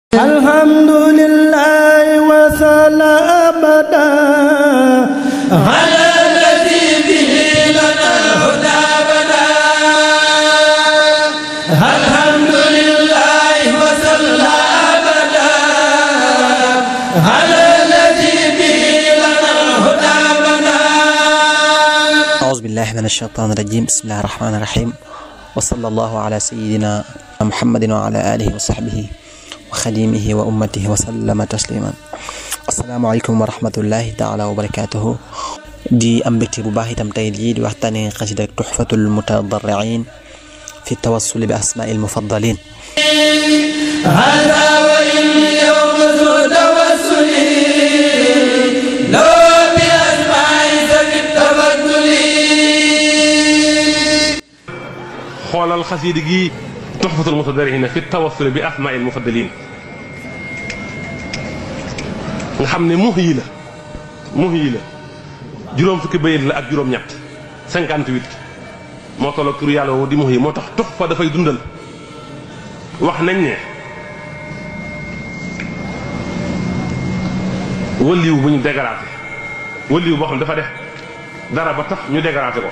الحمد لله وصلى أبدا على الذي به لنا الهدى بدا الحمد لله وصلى أبدا على الذي به لنا الهدى بدا أعوذ بالله من الشيطان الرجيم بسم الله الرحمن الرحيم وصلى الله على سيدنا محمد وعلى آله وصحبه وخديمه وأمته وسلم تسليما asalaamaaleykum wa rahmatullahi taala wa barakaatuhu di am mbégte bu baax itam tey jii di waxtaane xasida tuxfatul mutadarriin fi tawassuli bi asmaa'il mufaddalin هذا وإن يوم ذو توسل لو بأسماء ذوي التفضل xoolal xasiidi gi tuxfatul mutadarriina fi tawassul bi asmaa'il mufaddaliin nga xam ne mux yi la mux yi la juróom fukki bayit la ak juróom-ñett 58 moo tolloog turu yàlla woo di mux yi moo tax tuxfa dafay dundal wax nañ ne wëlliw bu ñu dégaraate wëlliw boo xam ne dafa def dara ba tax ñu dégaraate ko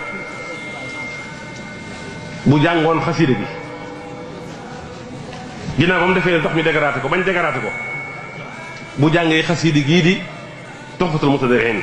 bu jàngoon xasiida bi ginnaaw ba mu defee tax ñu dégaraate ko bañ dégaraate ko bu jàngee xasiidi gii di tuxfatul mutadarriin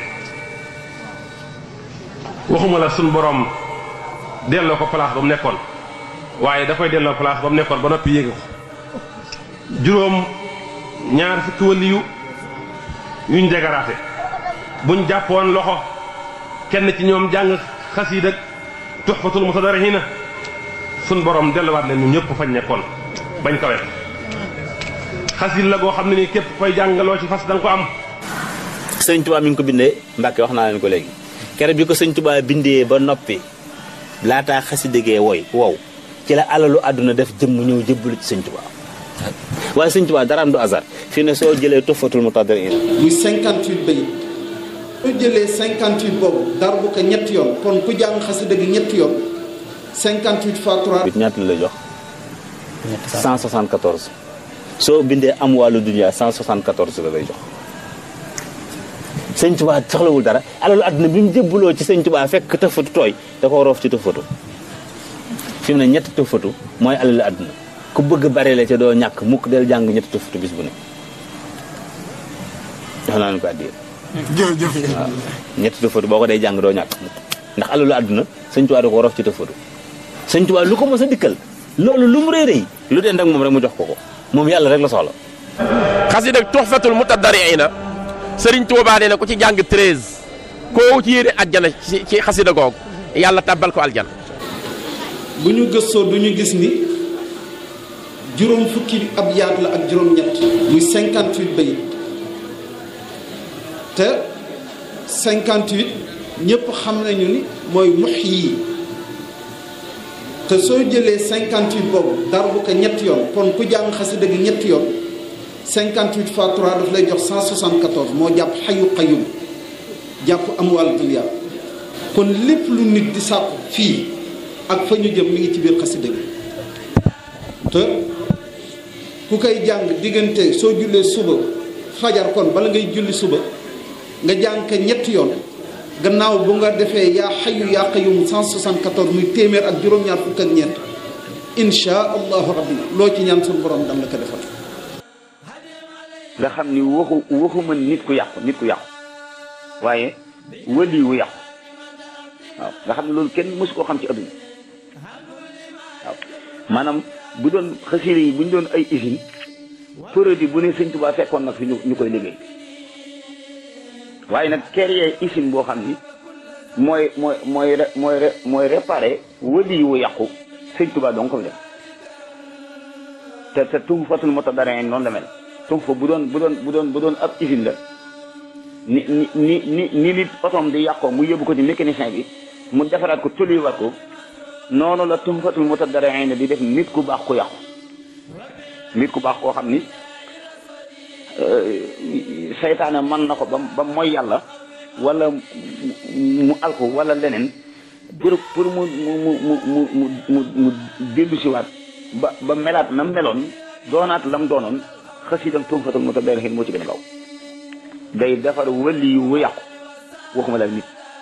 waxuma la suñ borom delloo ko place ba mu nekkoon waaye da koy delloo place ba mu nekkoon ba noppi yéege ko juróom ñaar fukki waliyu yuñ dégaraate buñ jàppoon loxo kenn ci ñoom jàng xasiida tuxfatul mutadarriin suñ borom delluwaat leen ñu ñëpp fañ nekkoon bañ kawe xasil la goo xam ne ni képp koy jàngaloo ci fas da nga ko am sëñ Tuubaa mi ngi ko bindee Mbàkke wax naa leen ko léegi kere bi ko sëñ Tuubaa bindee ba noppi laataa xasida gee woy wow ci la alalu àdduna def jëmm ñëw jëbbalu ci sëñ Tuubaa waaye sëñ Tuubaa daraam du hasard fii ne soo jëlee Tuhfatul Mutadarriin muy 58 bayit su jëlee 58 boobu dar bu ko ñetti yoon kon ku jàng xasida gi ñetti yoon 58 fois 3 bi ñaata la lay jox 174 soo bindee am wàllu dunya 174 la lay jox sëñ Tuubaa soxlawul dara alalu àdduna bi mu jëbbuloo ci sëñ Tuubaa fekk tëfatu tooy da ko roof ci tëfatu fi mu ne ñetti tëfatu mooy alalu àdduna ku bëgg bare la ca doo ñàkk mukk del jàng ñetti tëfatu bis bu ne jox naa leen ko àddiya jërëjëf waaw ñetti tëfatu boo ko day jàng doo ñàkk mukk ndax alalu àdduna sëñ Tuubaa da ko roof ci tëfatu sëñ Tuubaa lu ko mos a dikkal loolu lu mu rëy rëy lu dend ak moom rek mu jox ko ko moom yàlla rek la soxla xasida tuxfatul mutadarriina sëriñ Tuubaa nee na ku ci jàng 13 koo ci yéene àjjana ci ci xasida googu yàlla tabbal ko aljana bu ñu gëstoo du ñu gis ni juróom fukki ab yaat la ak juróom-ñett muy 58 bayit te 58 ñëpp xam nañu ni mooy mux yi te soo jëlee 58 boobu dar bu ko ñetti yoon kon ku jàng xasida gi ñetti yoon 58 fois 3 daf lay jox 174 moo jàpp xayu xayum jàpp amwal dunya kon lépp lu nit di sàkku fii ak fa ñu jëm mi ngi ci biir xasida gi te ku koy jàng diggante soo jullee suba fajar kon bala ngay julli suba nga jàng ko ñetti yoon gannaaw bu nga defee yaa xayu yaa qayum 174 muy téeméer ak juróom-ñaar fukk ak ñeent insha allahu rabbi loo ci ñaan suñu borom dam la ko defal nga xam ni waxu waxuma nit ku yàqu nit ku yàqu waaye wëli wu yàqu waaw nga xam ne loolu kenn mësu koo xam ci adduna waaw maanaam bu doon xasida yi bu ñu doon ay usine produit bu ne sëñ Tuubaa fekkoon nag fi ñu ñu koy liggéey waaye nag créer usine boo xam ni mooy mooy mooy mooy mooy réparé wëli wu yàqu sëñ Tuubaa donc ko fi def te te Tuhfatul Mutadarriin noonu la mel tum fa bu doon bu doon bu doon bu doon ab usine la ni ni ni ni ni nit otoom di yàqoo mu yóbbu ko ci mécanicien bi mu defaraat ko tolluwaat ko noonu la Tuhfatul Mutadarriin di def nit ku baax ku yàqu nit ku baax koo xam ni seytaane mën na ko ba ba mooy yàlla wala mu alko wala leneen pour pour mu mu mu mu mu mu mu dellu siwaat ba ba melaat na meloon doonaat lam doonoon xasida Tuhfatul Mutadarrihin moo ci gën a gaaw day defar wëli yu wu yàqu waxuma la nit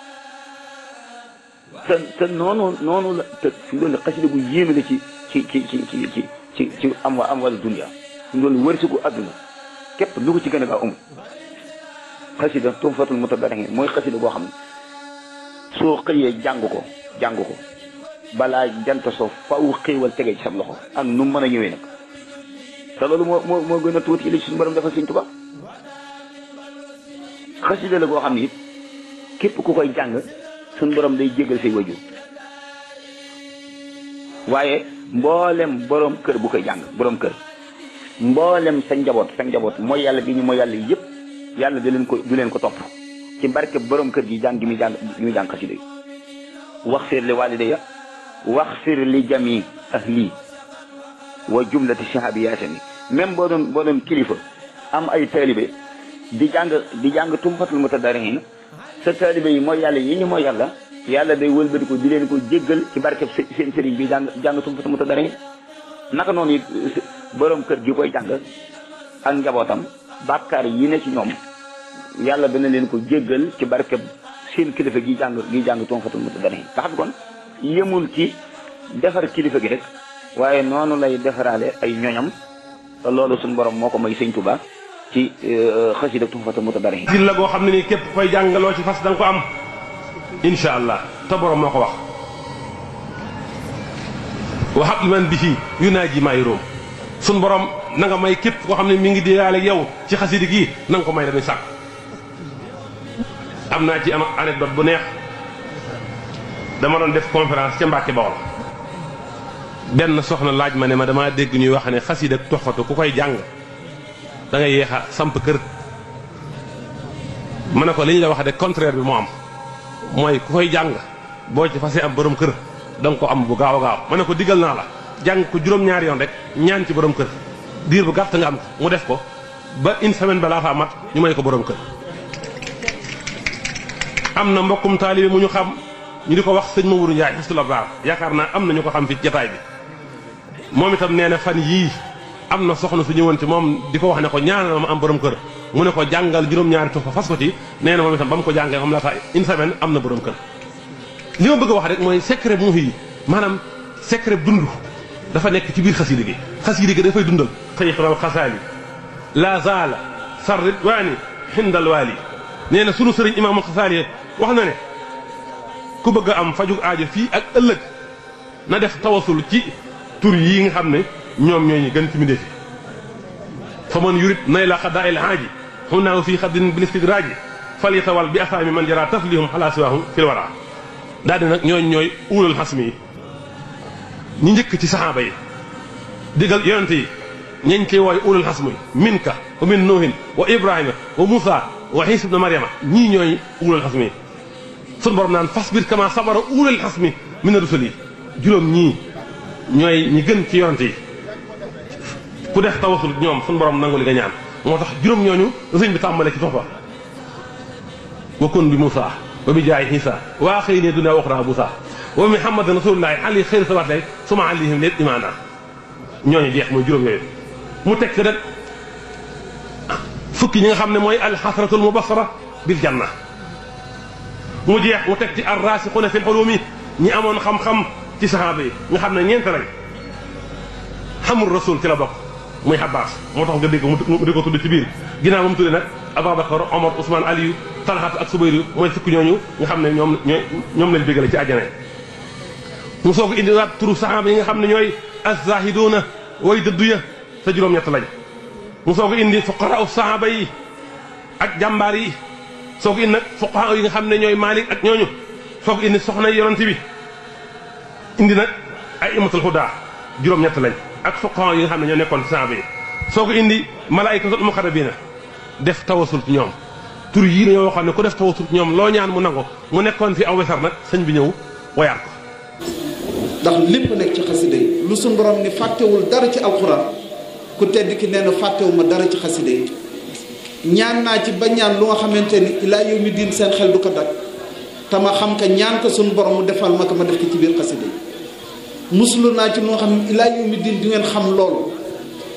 te te noonu noonu la te fi doon xasida gu yéeme la ci ci ci ci ci ci ci ci am wa am wala dunya fi doon wërsëgu àdduna képp lu ko ci gën a gaaw amul xasida Tuhfatul Mutadarrihin mooy xasida goo xam ne soo xëyee jàng ko jàng ko balaa jant soo faw xéewal tege ci sam loxo ak nu mu mën a ñëwee nag te loolu moo moo moo gën a tuuti li ci suñu borom defal Sëñ Tuubaa xasida la goo xam ne it képp ku koy jàng suñu borom day jéggal say wajur waaye mboolem borom kër bu koy jàng borom kër mboolem sa njaboot sa njaboot mooy yàlla gi ñu mooy yàlla yëpp yàlla du leen ko du leen ko topp ci barke borom kër gi jàng gi muy jàng gi muy jàng xasida yi wax fir li walidayya wax fir li jami ahli wa jumlati sahabiyaatami même boo doon boo doon kilifa am ay taalibe di jàng di jàng Tuhfatul Mutadarrihin sa taalibe yi mooy yàlla yi ñu mooy yàlla yàlla day wëlbati ko di leen ko jéggal ci barkeb seen sëriñ bi jàng jàng Tuhfatul Mutadarrihin naka noonu it borom kër gi koy jàng ak njabootam bàkkaar yi ne ci ñoom yàlla dana leen ko jéggal ci barkeb seen kilifa gi jàng gi jàng Tuhfatul Mutadarrihin nga xam kon yemul ci defar kilifa gi rek waaye noonu lay defaraale ay ñoñam te loolu suñu borom moo ko may sëñ Tuba ci xasida Tuhfatul Mutadarrihin si la goo xam ne nii képp koy jàngaloo ci fas da nga ko am incha allah te borom moo ko wax waxab li man bi fii yu naa ji maay róom suñ borom na nga may képp koo xam ne mi ngi diyaale yow ci xasida gii na nga ko may dañuy sàkk am naa ci am anecdote bu neex dama doon def conférence ca Mbàkke Bawol benn soxna laaj ma ne ma damaa dégg ñuy wax ne xasida Tuhfatu ku koy jàng da ngay yéex a samp kër ma ne ko li ñu la wax de contraire bi moo am mooy ku koy jàng boo ci fasee am borom kër da nga ko am bu gaaw a gaaw ma ne ko digal naa la jàng ko juróom-ñaari yoon rek ñaan ci borom kër diir bu gàtt nga am ko mu def ko ba une semaine balaa faa mat ñu may ko borom kër am na mbokkum taalibe mu ñu xam ñu di ko wax sëñ Mamadou Ndiaye xis la baax yaakaar naa am na ñu ko xam fi jataay bi moom itam nee na fan yii am na soxna su ñëwoon ci moom di ko wax ne ko ñaanal ma am borom kër mu ne ko jàngal juróom-ñaari Tuhfa fas ko ci nee na moom itam ba mu ko jàngee moom la tax une semaine am na borom kër li ma bëgg a wax rek mooy secret mu yi maanaam secret dund dafa nekk ci biir xasida gi xasida gi dafay dundal xëyxral xasaali la zaala sarrit waani xindal waali nee na sunu sëriñ imaamul xasaali wax na ne ku bëgg a am fajug aajo fii ak ëllëg na def tawasul ci tur yii nga xam ne ñoom ñooy ñi gën ci mbindéef yi fa man yurit nay la xadaa il haaji xunaaw fii xaddin bil istidraaji fal yatawal bi asaami man jara taflihum xalaa siwaahum fil wara daal di nag ñooñ ñooy uulul xasmi yi ñi njëkk ci saxaaba yi digal yonente yi ñeñ ciy wooy uulul xasmi minka wa min nuuhin wa ibrahima wa muusa wa xiisa ibna mariama ñii ñooy uulul xasmi yi sun borom naan fasbir kama sabara uulul xasmi min rusuli juróom ñii ñooy ñi gën ci yonente yi ku def tawasul ñoom sun borom nangu li nga ñaan moo tax juróom ñooñu sëñ bi tàmbale ci Tuhfa wa kun bi muusa wa bi jaay xiisa waa xëy ne duna waxraa busa wa muhammadan rasulullahi ali xëyri sawaat lay suma alihim leen imaana ñooñu jeex mooy juróom yooyu mu teg ci rek fukki ñi nga xam ne mooy alxasratul mubasara bil janna mu jeex mu teg ci arrasixuna fi lxulumi ñi amoon xam-xam ci saxaaba yi nga xam ne ñeent lañ xamul rasul ci la bokk muy Abbas moo tax nga dégg mu di ko tudd ci biir ginnaaw ba mu tuddee nag Ababacar Omar Ousmane Aliou Talhat ak Subayru mooy fukki ñooñu nga xam ne ñoom ñooy ñoom lañ bégale ci àjjana mu soog a indiwaat turu saxaaba yi nga xam ne ñooy az-zaahiduuna way dëddu ya te juróom-ñett lañ mu soog a indi fuqaraa saxaaba yi ak jàmbaar yi soog a indi nag fuqahaa yi nga xam ne ñooy Maalik ak ñooñu soog a indi soxna yonent bi indi nag ay imatul hudaa juróom-ñett lañ ak fuqahaa yi nga xam ne ñoo nekkoon ci saxaaba yi soog a indi malaayikatul muqarrabiina def tawasul ci ñoom tur yii dañoo waxoon ne ku def tawasul ci ñoom loo ñaan mu nango mu nekkoon fi aw wesar nag sëñ bi ñëw woyaat ko ndax lépp nekk ci xasida yi lu suñ borom ni fàttewul dara ci alxuraan ku tedd ki nee na fàttewuma dara ci xasida yi ñaan naa ci ba ñaan lu nga xamante ni ilaa yow mi diin seen xel du ko dak te ma xam ka ñaan ko suñ borom mu defal ma ko ma def ko ci biir xasida yi muslu naa ci lu nga xam ne ilaa yow mi diin di ngeen xam loolu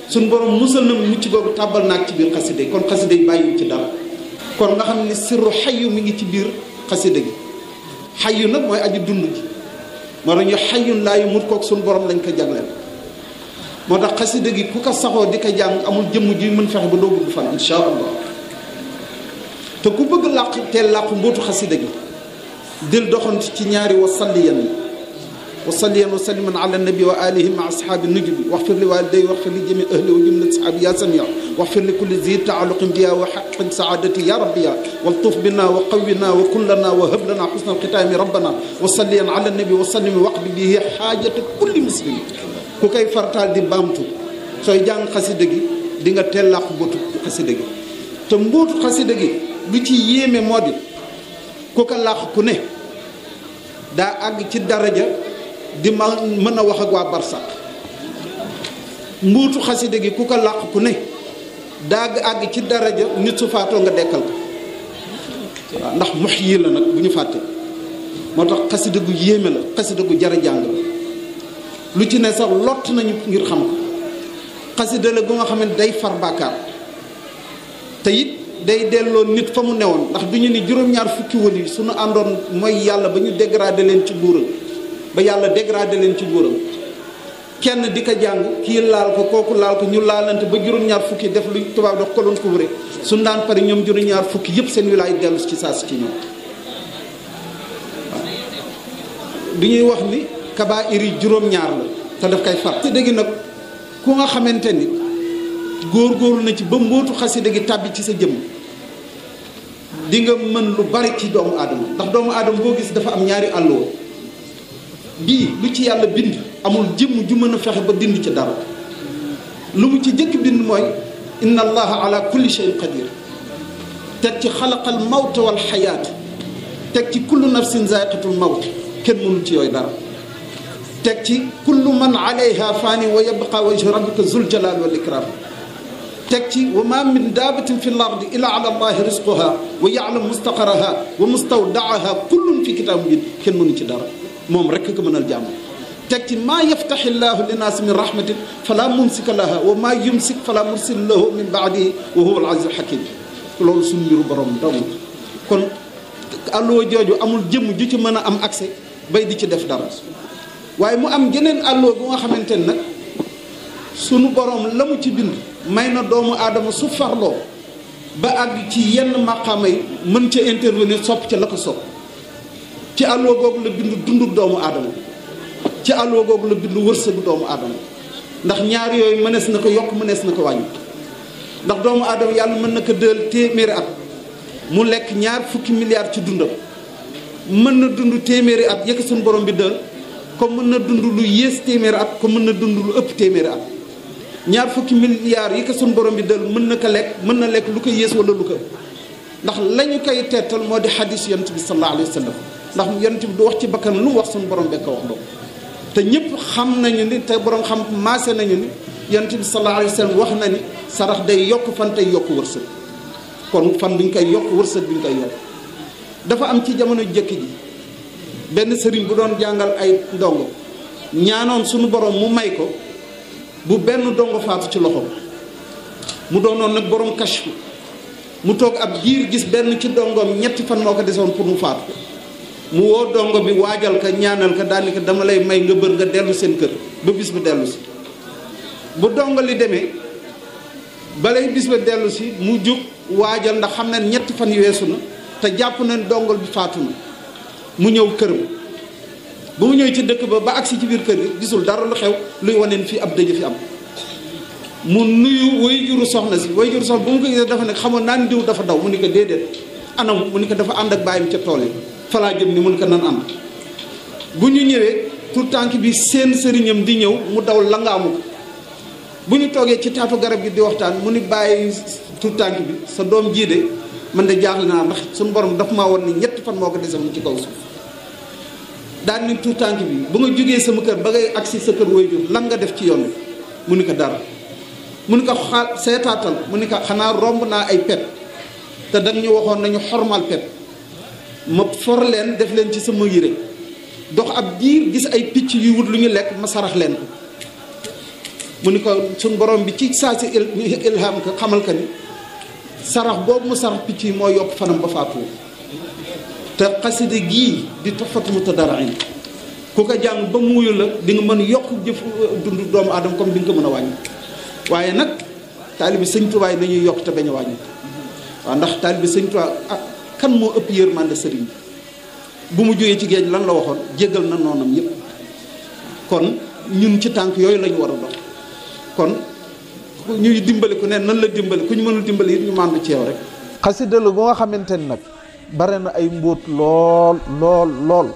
suñ borom musal na mucc googu tàbbal naag ci biir xasida yi kon xasida yi bàyyiwu ci dara kon nga xam ne sirru xayu mi ngi ci biir xasida gi xayu nag mooy aji dund gi moo tax ñu xayun laa yu mut kook suñ borom lañ ko jagleel moo tax xasida gi ku ko saxoo di ko jàng amul jëmm ji mën fexe ba doo gudd fan insha allah te ku bëgg làq teel làqu mbootu xasida gi dil doxant ci ñaari wasalliyan yi wasalliyan wa salliman ala nabi wa alihi ma ashaabi nujubi waxfir li waliday waxfir li jami ahli wa jumlat sahaabi ya samia waxfir li kulli zi taaluqin biya wa xaqin saadati ya rabbiya waltuf bina wa qawina wa kullana wa hab lana xusna alxitaami rabbana wa salliyan ala nabi wa sallim waqdi bihi xaajata kulli muslim ku koy fartaal di baamtu sooy jàng xasida gi di nga teel làqu mbootu xasida gi te mbootu xasida gi lu ci yéeme moo di ku ko làq ku ne daa àgg ci daraja di ma mën a wax ak waa barsaq mbuutu xaside gi ku ko làq ku ne daa àgg ci daraja nit su faatoo nga dekkal ko waaw ndax mox yi la nag bu ñu fàtte moo tax xaside gu yéeme la xaside gu jara jàng la lu ci ne sax lott nañu ngir xam ko xaside la gu nga xam ne day far bàkkaar te it day delloo nit fa mu newoon ndax du ñu ni juróom-ñaar fukki wël yi suñu àndoon mooy yàlla ba ñu dégradé leen ci nguuram ba yàlla dégradé leen ci nguuram kenn di ko jàng kii laal ko kooku laal ko ñu laalante ba juróom-ñaar fukki def lu tubaab dox koloon ko wure suñu daan pare ñoom juróom-ñaar fukki yëpp seen wilaay dellu ci saa si ci ñoom waaw du ñuy wax ni kabaa'ir yi juróom-ñaar la te daf koy far ci dëgg nag ku nga xamante ni góor-góorlu na ci ba mbootu xasida gi tàbbi ci sa jëmm di nga mën lu bari ci doomu aadama ndax doomu aadama boo gis dafa am ñaari àlloo bii lu ci yàlla bind amul jëmm ju mën a fexe ba dind ci dara lu mu ci jëkk bind mooy inna allaha ala kulli shay'in qadir teg ci xalaqal mawta wal xayaat teg ci kullu nafsin zaiqatul mawt kenn mënul ci yooyu dara teg ci kullu man alayha faani wa yabqa wajhu rabbika zul jalal wal ikram teg ci wa ma min daabatin fi l ardi illa ala allahi risquha wa yaalam mustaqaraha wa mustawdaaha kullun fi kitaab mubin kenn mënu ci dara moom rekk ko mënal jàmm teg ci maa yaftaxi llahu linnaasi min rahmatin fala mumsika laha wa maa yumsik fala mursil lahu min baadihi wa huwa al aziz hakim loolu suñu mbiru borom dong kon àlluwa jooju amul jëmm ju ci mën a am accès bay di ci def dara waaye mu am geneen àlluwa bu nga xamante ne nag sunu borom la mu ci bind may na doomu aadama su farloo ba àgg ci yenn maqaama yi mën ca intervenir sopp ca la ko sopp ci àlluwa googu la bind dundu doomu aadama ci àlluwa googu la bind wërsëgu doomu aadama ndax ñaar yooyu mënees na ko yokk mënees na ko wàññi ndax doomu aadama yàlla mën na ko dël téeméeri at mu lekk ñaar fukki milliards ci dundam mën na dund téeméeri at yëkk suñu borom bi dël comme mën na dund lu yées téeméeri at comme mën na dund lu ëpp téeméeri at ñaar fukki milliards yi ko suñu borom bi dël mën na ko lekk mën na lekk lu ko yées wala lu ko ëpp ndax la ñu koy teetal moo di xadis yonent bi sallallahu alayhi wa sallam ndax yonent bi du wax ci bakkan lu mu wax suñu borom bekk wax doo te ñëpp xam nañu ni te borom xam maase nañu ni yonent bi sallallahu alayhi wa sallam wax na ni sarax day yokk fan tey yokk wërsëg kon fan duñ koy yokk wërsëg duñ koy yokk dafa am ci jamono jëkk ji benn sëriñ bu doon jàngal ay ndongo ñaanoon suñu borom mu may ko bu benn dongo faatu ci loxoom mu doonoon nag borom kashfu mu toog ab diir gis benn ci dongoom ñetti fan moo ko desoon pour mu faatu mu woo dongo bi waajal ka ñaanal ka daal ni ko dama lay may nga bër nga dellu seen kër ba bis ba dellu si bu dongo li demee balay bis ba dellu si mu jóg waajal ndax xam na ñetti fan yu weesu na te jàpp na dongol bi faatu na mu ñëw këram ba mu ñëw ci dëkk ba ba agsi ci biir kër gi gisul dara lu xew luy waneen fii ab dëj fi am mu nuyu way juru soxna si way juru soxna bu mu ko gisee dafa ne xamoon naa ni diw dafa daw mu ni ko déedéet anam mu ni ko dafa ànd ak bàyyam ca tool yi falaa jëm ni mu ni ko nan ànd bu ñu ñëwee tout tànk bi seen sëriñam di ñëw mu daw langaamu ko bu ñu toogee ci taatu garab gi di waxtaan mu ni bàyyi tout tànk bi sa doom jii de man de jaaxle naa ndax suñu borom daf maa woon ni ñetti fan moo ko desal mu ci kaw suuf daal ni tout tànk bi bu nga jógee sama kër ba ngay agsi sa kër waajur lan nga def ci yoon bi mu ni ko dara mu ni ko xaal seetaatal mu ni ko xanaa romb naa ay pet te dañ ñu waxoon nañu xormal pet ma for leen def leen ci sama yére dox ab diir gis ay picc yuy wut lu ñu lekk ma sarax leen ko mu ni ko suñ borom bi ci saa si ilham ko xamal ka ni sarax boobu mu sarax picc yi moo yokk fanam ba faatu te xasida gii di Tuhfatu Mutadarrin ku ko jàng ba muuyu la di nga mën yokk jëf dund doomu aadama comme di nga ko mën a wàññi waaye nag taalibi sëñ Tuubaa yi nañuy yokk te bañ a wàññi waaw ndax taalibi sëñ Tuubaa ak kan moo ëpp yërmande sëriñ bi bu mu jógee ci géej lan la waxoon jéggal na noonam yépp kon ñun ci tànk yooyu lañu war a dox kon ñuy dimbali ku ne nan la dimbali ku ñu mënul dimbali it ñu màndu ci yow rek xasida la bu nga xamante ni nag bare na ay mbóot lool lool lool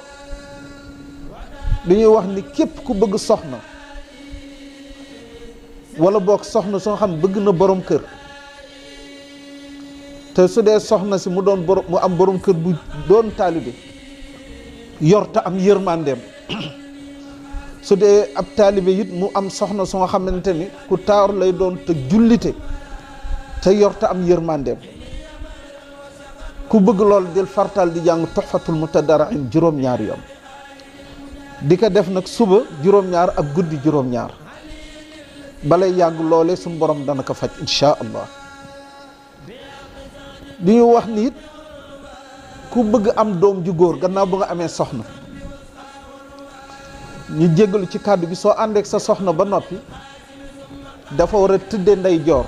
li ñuy wax ni képp ku bëgg soxna wala boog soxna soo xam bëgg na borom kër te su dee soxna si mu doon borom mu am borom kër bu doon taalibe yor te am yërmandeem su dee ab taalibe it mu am soxna soo xamante ni ku taar lay doon te jullite te yor te am yërmandeem ku bëgg lool del fartal di jàng Tuhfatul Mutadarrin juróom-ñaar yoon di ko def nag suba juróom-ñaar ak guddi juróom-ñaar balay yàgg loole suñu borom dana ko faj insha allah li ñu wax ni it ku bëgg am doom ju góor gannaaw bu nga amee soxna ñu jéggalu ci kàddu gi soo àndeek sa soxna ba noppi dafa war a tëdde ndey joor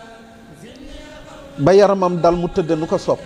ba yaramam dal mu tëdde nu ko sopp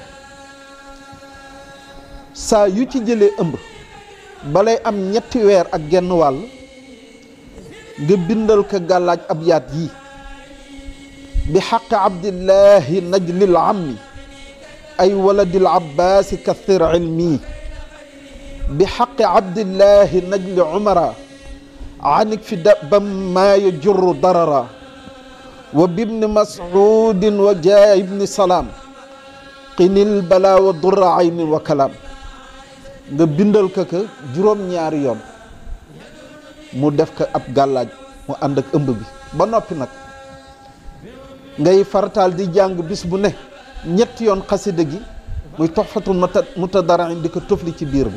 saa yu ci jëlee ëmb balay am ñetti weer ak genn wàll nga bindal ko gàllaaj ab yaat yii bi xaqi abdillahi najlil ammi ay waladil abbaasi kathir ilmi bi xaqi abdillahi najli umara anik fi dabam maa yajurru darara wa bibni masudin wa jaa ibni salaam qinil bala wa durra aynin wa kalaam nga bindal ko ko juróom-ñaari yoon mu def ko ab gàllaaj mu ànd ak ëmb bi ba noppi nag ngay farataal di jàng bis bu ne ñetti yoon xasida gi muy Tuhfatul Mutadarrin di ko tofli ci biir bi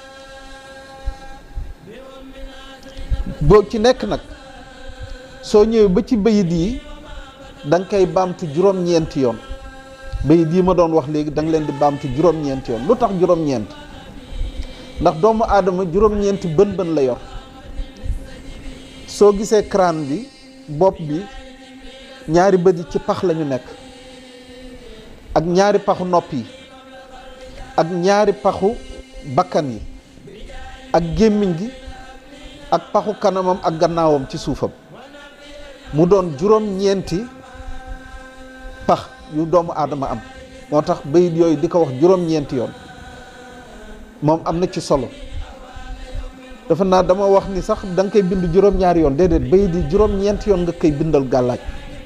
boo ci nekk nag soo ñëwee ba ci bayit yi da nga koy baamtu juróom-ñeenti yoon bayit yi ma doon wax léegi da nga leen di baamtu juróom-ñeenti yoon lu tax juróom-ñeent ndax doomu aadama juróom-ñeenti bën bën la yor soo gisee crâne bi bopp bi ñaari bët yi ci pax lañu nekk ak ñaari paxu nopp yi ak ñaari paxu bakkan yi ak gémmiñ gi ak paxu kanamam ak gannaawam ci suufam mu doon juróom-ñeenti pax yu doomu aadama am moo tax bayit yooyu di ko wax juróom-ñeenti yoon moom am na ci solo dafa naa dama wax ni sax da nga koy bind juróom-ñaari yoon déedéet bayit yi juróom-ñeenti yoon nga koy bindal gàllaaj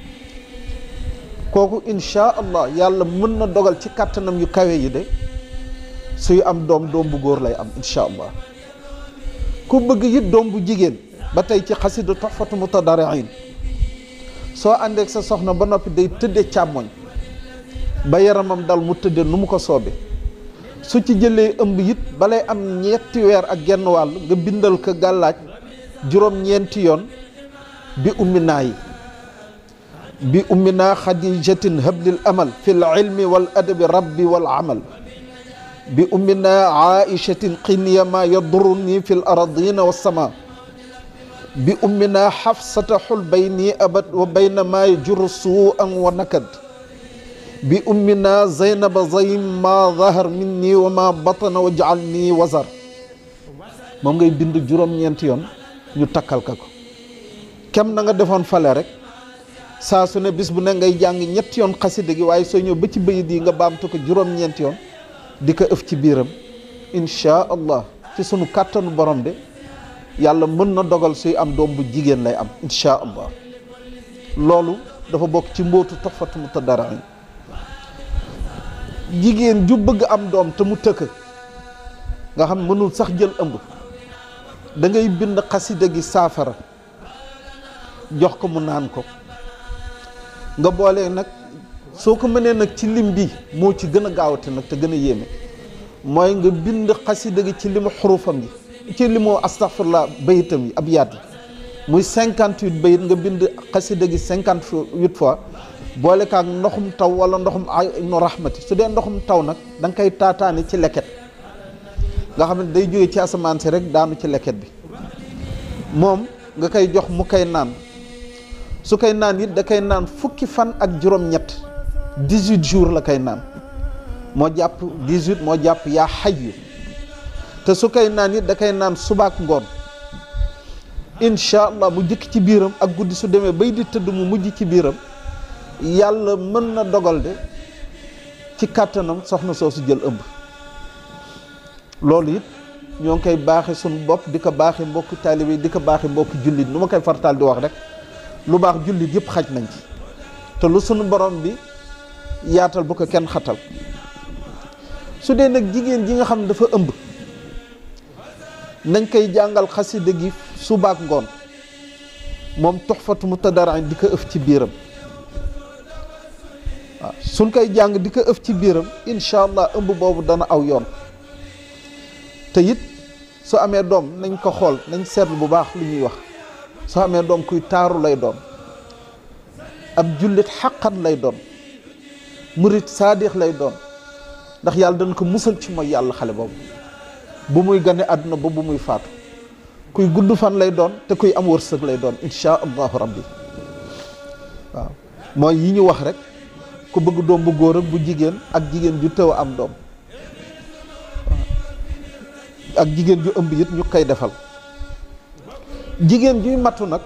kooku insha allah yàlla mën na dogal ci kàttanam yu kawe yi de suy am doom doom bu góor lay am insha allah ku bëgg it doom bu jigéen ba tey ci xasida Tuhfatu Mutadarrin soo àndeek sa soxna ba noppi day tëdde càmmoñ ba yaramam dal mu tëdde nu mu ko soobe su ci jëlee ëmb it balay am ñetti weer ak genn wàll nga bindal ko gàllaaj juróom-ñeenti yoon bi ummi naa yi bi ummi naa xadijatin hablil amal fi l ilmi wal adabi rabbi wal amal bi ummi naa aichatin qinyama yaduruni fi l aradina wassama bi ummi naa xafsata xul bayni abad wa bayna ma yajuru suu an wa nakad bi ummi naa zaynaba zaym ma zahar minni wa ma batana wa jaal nii wazar moom ngay bind juróom-ñeenti yoon ñu takkal ka ko kem na nga defoon fale rek saa su ne bis bu ne ngay jàng ñetti yoon xasida gi waaye soo ñëw ba ci bayit yi nga baamtu ko juróom-ñeenti yoon di ko ëf ci biiram inchaa allah ci sunu kàttanu borom de yàlla mën na dogal suy am doom bu jigéen lay am inchaa allah loolu dafa bokk ci mbootu Tuhfatu Mutadarrin jigéen ju bëgg am doom te mu tëkk nga xam mënul sax jël ëmb da ngay bind xasida gi saafara jox ko mu naan ko nga boole nag soo ko mënee nag ci lim bi moo ci gën a gaawate nag te gën a yéeme mooy nga bind xasida gi ci limu xurufam yi ci limu astaghfirullah bayitam yi ab yaat yi muy cinquante huit bayit nga bind xasida gi cinquante huit fois boole kaak ndoxum taw wala ndoxum aynu rahmati su dee ndoxum taw nag da nga koy taataani ci leket nga xam ne day jóge ci asamaan si rek daanu ci leket bi moom nga koy jox mu koy naan su koy naan it da koy naan fukki fan ak juróom-ñett dix-huit jours la koy naan moo jàpp dix-huit moo jàpp yaa xayyu te su koy naan it da koy naan subaak ngoon incha allah mu jëkk ci biiram ak guddi su demee bay di tëdd mu mujj ci biiram yàlla mën na dogal de ci kàttanam soxna soosu jël ëmb loolu it ñoo ngi koy baaxe suñu bopp di ko baaxe mbokki taalibe yi di ko baaxe mbokki jullit nu ma koy fartaal di wax rek lu baax jullit yëpp xaj nañ ci te lu sunu borom bi yaatal bu ko kenn xatal su dee nag jigéen ji nga xam ne dafa ëmb nañ koy jàngal xasida gi subaak ngoon moom tuxfatu mutadarain di ko ëf ci biiram waaw suñ koy jàng di ko ëf ci biiram incha allah ëmb boobu dana aw yoon te it su amee doom nañ ko xool nañ seetlu bu baax lu ñuy wax su amee doom kuy taaru lay doon ab jullit xaqan lay doon murit saadix lay doon ndax yàlla dana ko musal ci mooy yàlla xale boobu bu muy gane àdduna ba bu muy faatu kuy gudd fan lay doon te kuy am wërsëg lay doon insha allahu rabbi waaw mooy yi ñu wax rek ku bëgg doom bu góor ak bu jigéen ak jigéen ju tëw am doom ak jigéen ju ëmb it ñu koy defal jigéen juy matu nag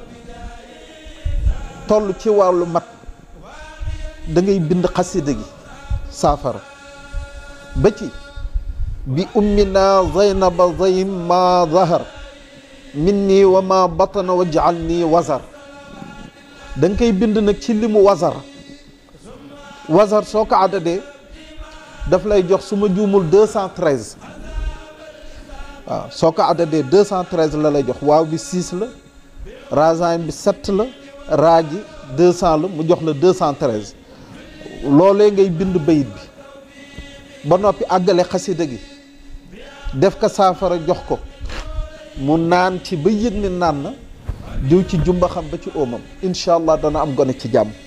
toll ci wàllu mat da ngay bind xasida gi saafara ba ci bi ummina zaynaba zaym ma zahar minni wa ma batana wajal nii wazar da nga koy bind nag ci limu wazar wazar soo ko àddadee daf lay jox su ma juumul deux cent treize waaw soo ko àddadee deux cent treize la lay jox waaw bi six la razaim bi sept la raa ji deux cent la mu jox la deux cent treize loolee ngay bind bayit bi ba noppi àggale xasida gi def ko saafara jox ko mu naan ci ba yëg ni naan na diw ci jumba xam ba ci óomam incha allah dana am gone ci jàmm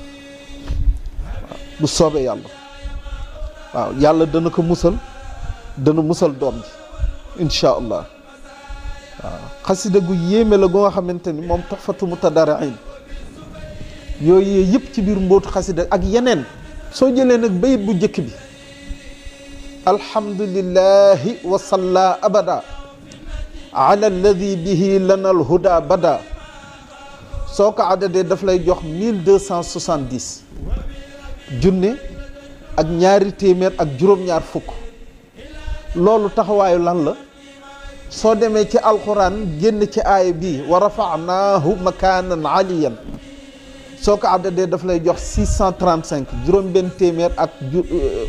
bu soobee yàlla waaw yàlla dana ko musal dana musal doom ji incha allah waaw xasida gu yéeme la gu nga xamante ni moom toxfatu mutadarain yooyu yëpp ci biir mbóotu xasida ak yeneen soo jëlee nag bayit bu njëkk bi alhamdulillahi wa salla abada ala alladi bihi lana alhuda bada soo ko àddadee daf lay jox mille deux cent soixante dix junne ak ñaari téeméer ak juróom-ñaar fukk loolu taxawaayu lan la soo demee ci alquran génn ci aaya bii wa rafanaahu makaanan aliyan soo ko àddadee daf lay jox six cent trente cinq juróom benn téeméer ak ju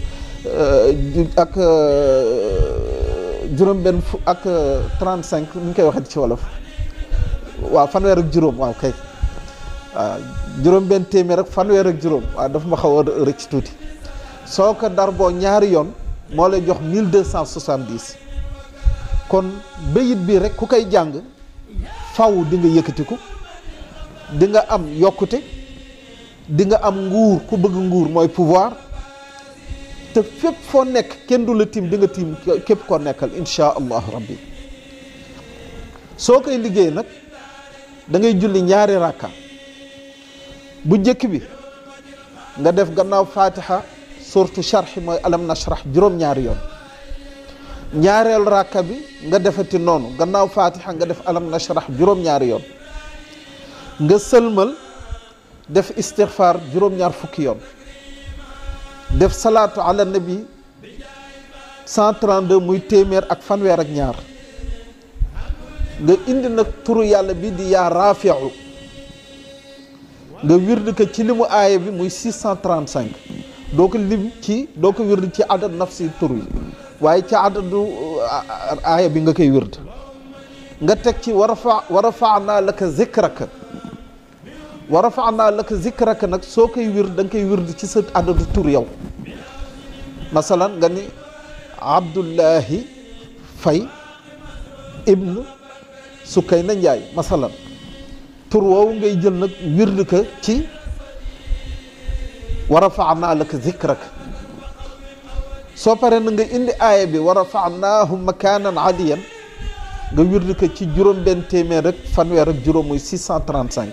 ak juróom benn fu ak trente cinq ni ñu koy waxee ci wolof waaw fanweer ak juróom waaw kay waaw juróom benn téeméer ak fanweer ak juróom waaw dafa ma xaw a rëcc tuuti soo ko dar boo ñaari yoon moo lay jox mille deux cent soixante dix kon bayit bi rek ku koy jàng faw di nga yëkkatiku di nga am yokkute di nga am nguur ku bëgg nguur mooy pouvoir te fépp foo nekk kenn du la tiim di nga tiim képp koo nekkal insha allahu rabbi soo koy liggéey nag da ngay julli ñaari rakka bu njëkk bi nga def gannaaw fatiha surtout charxi mooy alam nashrah juróom-ñaari yoon ñaareelu rakka bi nga defati noonu gannaaw fatiha nga def alam nashrah juróom-ñaari yoon nga sëlmal def istixfar juróom-ñaar fukki yoon def salaatu ala nabi 132 muy téeméer ak fanweer ak ñaar nga indi nag turu yàlla bi di yaa raafiu nga wird ko ci limu aaya bi muy 635 doo ko lim ci doo ko wird ci adad nafsi tur yi waaye ci adadu aaya bi nga koy wird nga teg ci wa rafa wa rafaanaa laka zikraka wa rafaanaa laka zikraka nag soo koy wird da nga koy wird ci sa adadu tur yow masalan nga ni abdullahi fay ibn Sukayna Njaay masalan tur woowu ngay jël nag wird ka ci wa rafaanaa laka zikrak soo paree na nga indi aaya bi wa rafaanaahu makaanan aliyan nga wird ko ci juróom benn téeméer rek fanweer ak juróom muy 635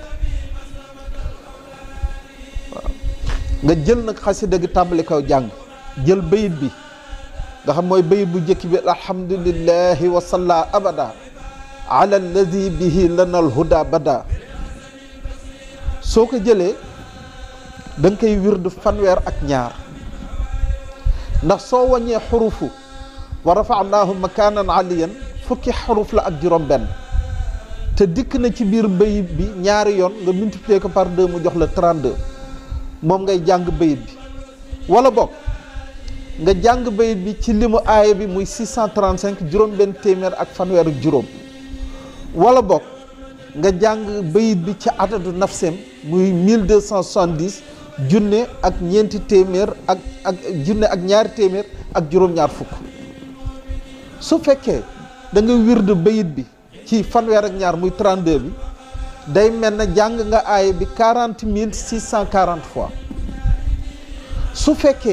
waaw nga jël nag xasida gi tàmbali kaw jàng jël bayit bi nga xam mooy bayit bu njëkk bi alhamdulillahi wa salla abada ala alladi bihi lana alhuda bada soo ko jëlee da nga koy wird fanweer ak ñaar ndax soo wàññee xurufu wa rafaanaahu makaanan aliyan fukki xaruf la ak juróom benn te dikk na ci biir bayit bi ñaari yoon nga multiplier ko par deux mu jox la 32 moom ngay jàng bayit bi wala bokk nga jàng bayit bi ci limu aaya bi muy 635 juróom benn téeméer ak fanweer ak juróom wala bokk nga jàng bayit bi ci adadu nafseem muy 1270 junne ak ñeenti téeméer ak ak junne ak ñaari téeméer ak juróom-ñaar fukk su fekkee da nga wird bayit bi ci fanweer ak ñaar muy 32 bi day mel na jàng nga aaya bi 40 mille 640 fois su fekkee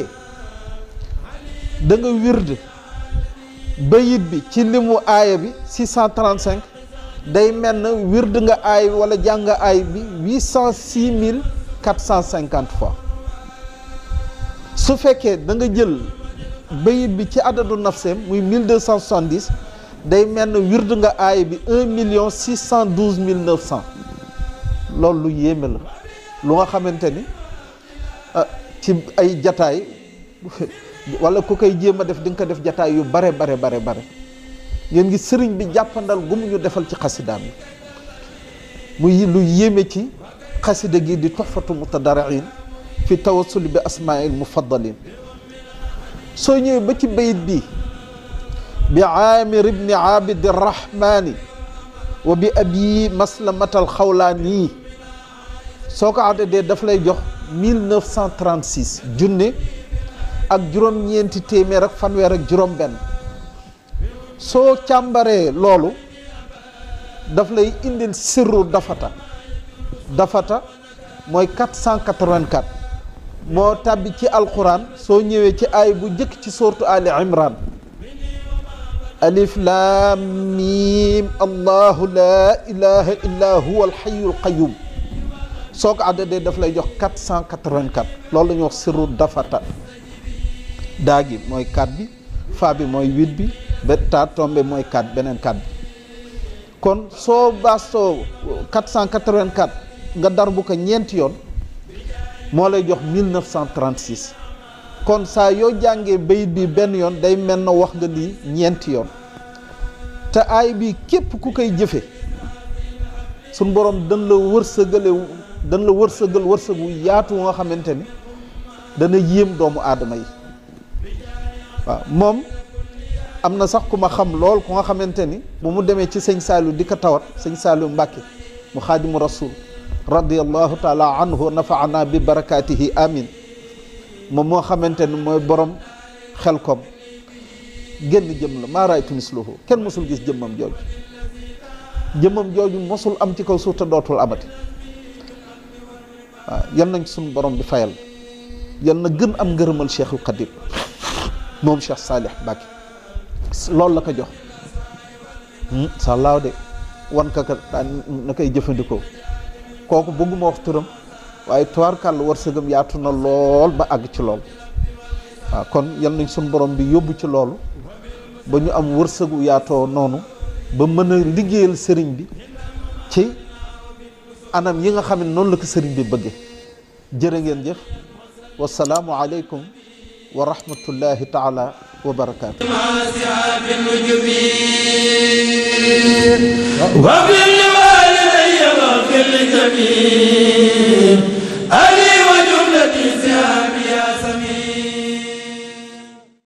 da nga wird bayit bi ci limu aaya bi 635 day mel na wird nga aay wala jàng nga aay bi 806 mille 450 fois su fekkee da nga jël bayit bi ci adadu nafseem muy 1270 day mel na wird nga aay bi 1 million 612 mille 900 loolu lu yéeme la lu nga xamante ni ci ay jataay wala ku koy jéem a def di nga ko def jataay yu bare bare bare bare ngeen ngi sëriñ bi jàppandal gu mu ñu defal ci xasidaam yi muy lu yéeme ci xasida gi di toxfatu mutadariin fi tawassuli bi asmail mufaddalin soo ñëwee ba ci bayit bi bi aamir ibni abidi rahmani wa bi abi maslamatal xawlaani soo ko addadee daf lay jox 1936 junne ak juróom-ñeenti téeméer ak fanweer ak juróom-benn soo càmbaree loolu daf lay indil sirru dafata dafata mooy 484 moo tàbbi ci alquran soo ñëwee ci aay bu njëkk ci sourate Ali Imran alif lam mim allahu la ilaha illa huwa alxayu alqayum soo ko àddadee daf lay jox 484 loolu la ñuy wax sirru dafata daa gi mooy 4 bi fa bi mooy 8 bi ba taa tombé mooy 4 beneen 4 bi kon soo baastoo 484 nga dar bu ko ñeenti yoon moo lay jox 1936 kon saa yoo jàngee bayit bi benn yoon day mel na wax nga lii ñeenti yoon te aay bi képp ku koy jëfe suñ borom dañ la wërsëgale dañ la wërsëgal wërsëgu yaatu nga xamante ni dana yéem doomu aadama yi waaw moom am na sax ku ma xam lool ku nga xamante ni bu mu demee ci sëñ Saliou di ko tawat sëñ Saliou Mbàkke mu xaadimu rasul radiallahu taala anhu wa nafaana bi barakaatihi amin moom moo xamante ni mooy borom xel kom génn jëm la maa raaytu misluhu kenn mosul gis jëmmam jooju jëmmam jooju mosul am ci kaw suuf te dootul amati waaw yan nañ suñu borom bi fayal yan na gën am ngërëmal cheikhul xadim moom cheikh Salih Mbacke loolu la ko jox sàllaaw de wan ka ka daan na koy jëfandikoo kooku bëgguma wax turam waaye tubaarkàll wërsëgam yaatu na lool ba àgg ci lool waaw kon yal nañ suñu borom bi yóbbu ci loolu ba ñu am wërsëgu yaatoo noonu ba mën a liggéeyal sëriñ bi ci anam yi nga xam ne noonu la ko sëriñ bi bëgge jërë ngeen jëf wasalaamu aleykum wa rahmatullahi taala wa barakaatu وبالوالدين واغفر لجميع